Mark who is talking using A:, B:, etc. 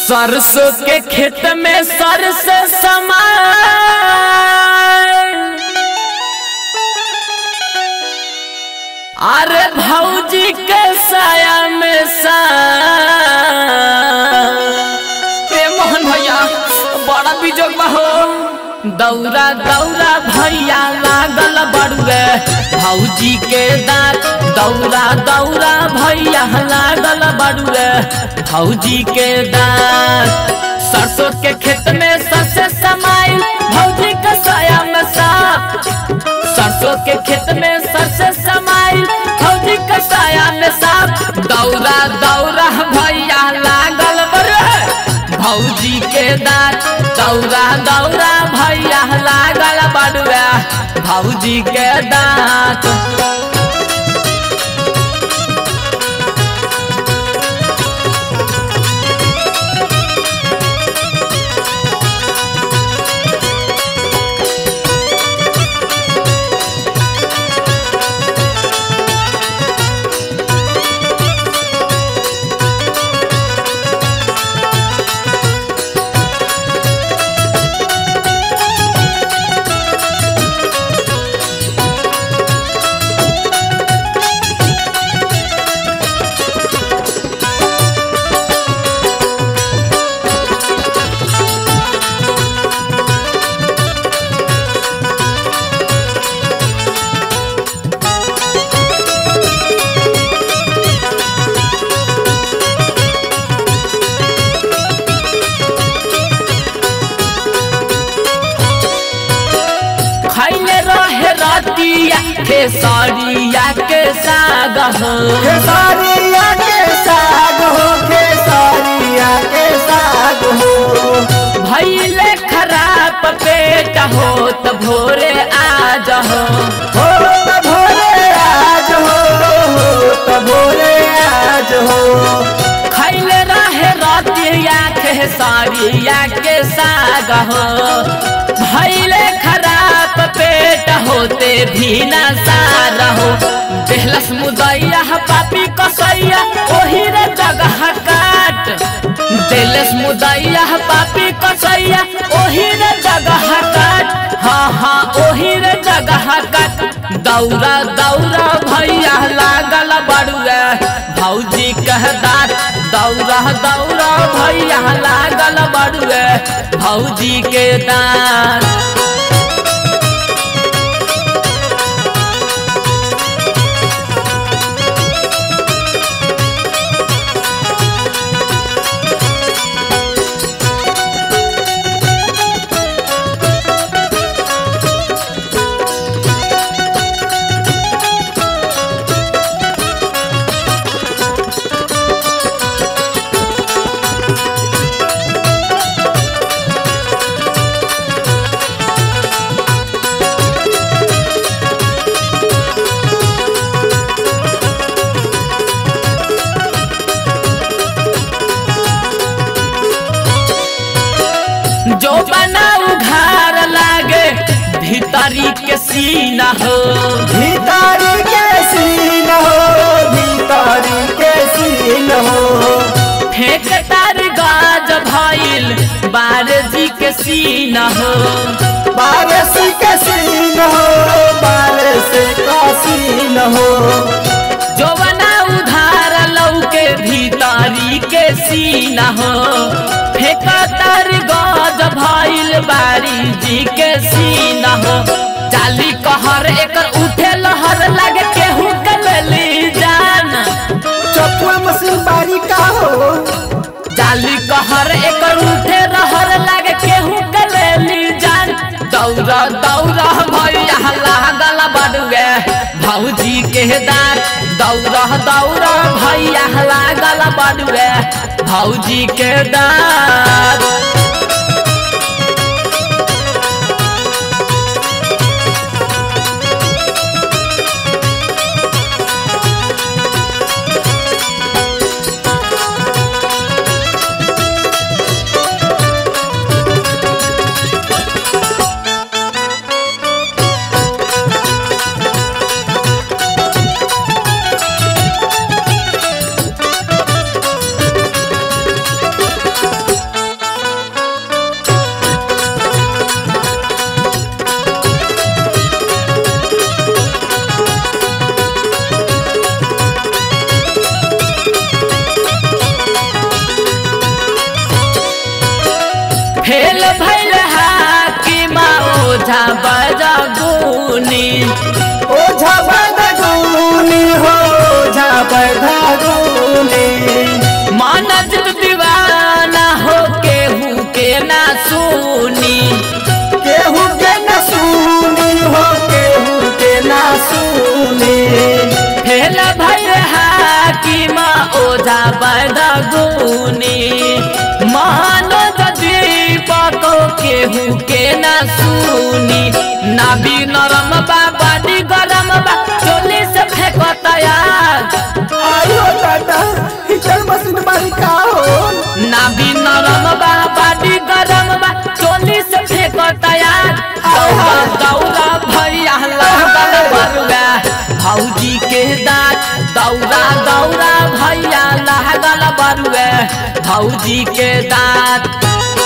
A: सरसों के खेत में सरसों समाय अरे भौजी के साया में सा ए मोहन भैया बड़ा बिजोग बा हो दौरा दौरा भैया लागल बड़ुए भौजी के दांत दौरा दौरा भैया लागल बड़ुए भौजी के दांत सरसों के खेत में सरसे समाइल भौजी के साया में साफ सरसों के खेत में सरसे समाइल भौजी के साया में साफ दौरा दौरा भैया लागल बड़ुए भौजी के दांत दौरा दौरा भैया लागल बड़ुआ भौजी के दांत खैले रहे रतिया खेसरिया के साग हो
B: खेसारिया के साग हो खेसारिया के साग हो
A: भैले खराब पेट हो त भोरे आज हो
B: हो त भोरे आज हो हो त भोरे आज हो
A: खैले रहे रतिया खेसरिया के साग हो भैले खराब पेट होते भी न सार हो देहलस मुदैया पापी कसैया ओही रे जगह काट देलस मुदैया पापी कसैया ओही रे जगह काट हाँ हाँ ओही रे जगह काट दौरा दौरा भैया लागल बड़ुआ भौजी कहदार दौरा दौरा भैया लागल बड़ुआ भौजी के दान जो बना उघार लागे भीतरी के सीना हो
B: भीतरी के सीन हो भीतरी के सीन हो
A: फेंक तार गाज भइल बारजी के सीना हो
B: बारिश के सीन हो बारिश का सीन हो
A: जो बना उधार लौके भीतरी के सीना हो फेंक तार गाज भइल बारी जी के सीना हो जाली कहर एकर उठे लहर लागे केहू के लेली जान
B: चपुआ मशीन बारी का हो
A: जाली कहर एकर उठे रहर लागे केहू के लेली जान दौरा दौरा भैया लागल बड़ुए भौजी के दार दौरा दौरा भैया लागल बड़ुए भौजी के दार फेल भैल हाकिमा ओझा बजगुनी
B: ओझा बदगुनी हो ओझा बदगुनी
A: मन जित दीवाना हो केहू के ना सुनी
B: केहू के न सुनी हो केहू के न सुनी
A: फेल भैल हाकिमा ओझा बजगुनी मानो दीपक केहू के ना सुनी नाभी नरम बा बाडी गरम बा चोली से फेंकता यार
B: आयो दादा हिटर मशीन मारी का हो
A: नाभी नरम बा बाडी गरम बा चोली से फेंकता यार दौड़ा दौड़ा भैया लागल बरुआ भौजी के दांत दौड़ा दौड़ा भैया लागल बरुआ भौजी के दांत